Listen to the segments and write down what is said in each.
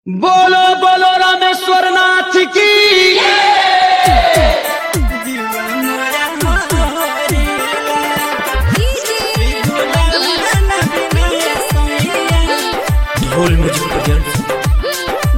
बोलो बोलो रामेश्वर नाथ की ढोल मुझे प्रेजेंट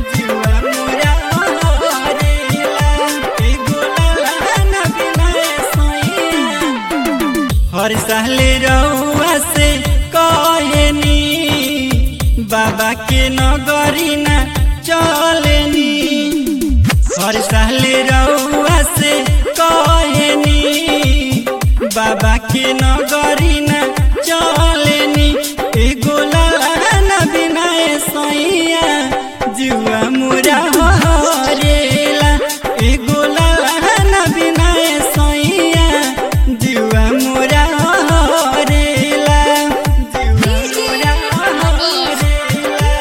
हर साल रउआ से कहनी बाबा के नगरी ना चलनी हर साल रउआ से कहनी बाबा के नगरी ना चलनी एगो लाना बिना सैया जुआ मुरा हरेला एगो लाना बिना सैया जुआ मुरा हरेला जुआ मुरा हरेला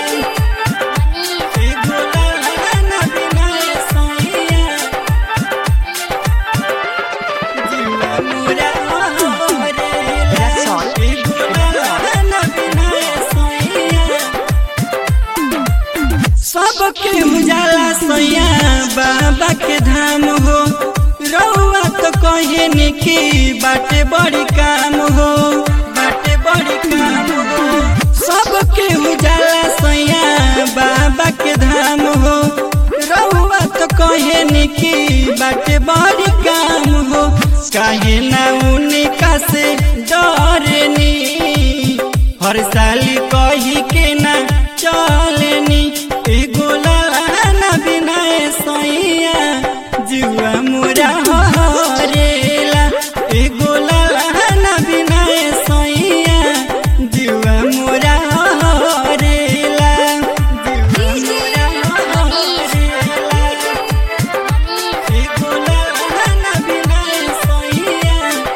एगो लाना बिना सैया जुआ मुरा हरेला एगो लाना बिना सैया सबके उजाला सैया बाबा के धाम हो रउआ तो कहे कि बाटे बड़ी काम हो बाटे बड़ी काम हो सबके उजाला सैया बाबा के धाम हो रउआ तो कहे कि बाटे बड़ी काम हो काहे ना उनका से डरनी हर साल कही के ना चलनी एगो लाना बिना सैया जुआ मुरा हरेला एगो लाना बिना सैया जुआ मुरा हरेला जुआ मुरा हरेला एगो लाना बिना सैया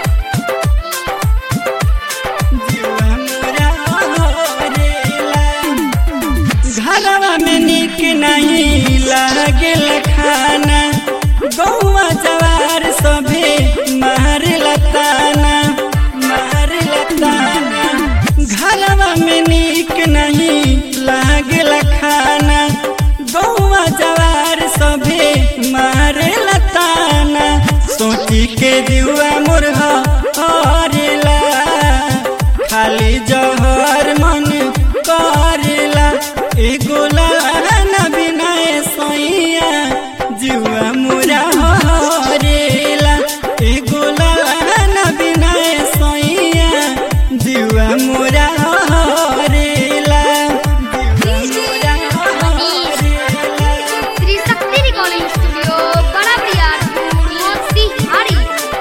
जुआ मुरा हरेला घरवा में निक नहीं लागेल खाना गौवा जवार सभे मार लताना मार लताना घरवा में निक नहीं लागेल खाना गौवा जवार सभे मार लताना सोची के दिवा मुरहा हरेला खाली जहर मन करेला एगो लाना बिना सैया जुआ मुरा हरेला एगो लाना बिना सैया जुआ मुरा हरेला जुआ मुरा हरेला श्री शक्ति रिकॉर्डिंग स्टूडियो बड़ा बरियारपुर मोतीहारी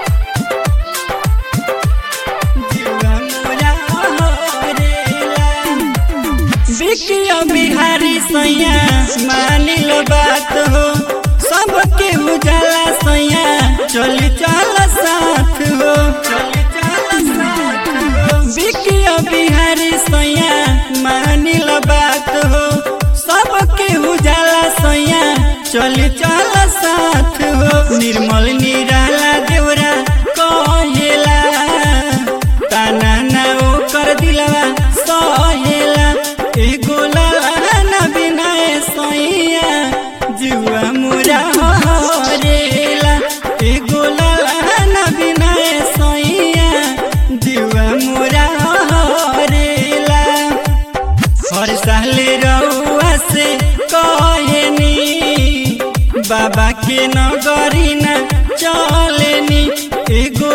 बिकिया बिहारी सैया मानिल बात हो सबके उजाला सैया चली चल साथ हो चली चल साथ हो बिकिया बिहारी सैया मानिल बात हो सबके उजाला सैया चली चल साथ हो निर्मल निराला देवरा कहेला ताना ना ओकर दिलवा सहेला एगो लाना बिना सैया जुआ मुरा हरेला एगो लाना बिना सैया जुआ मुरा हरेला हर साल रउआ से कहनी बाबा के नगरी ना चलनी एगो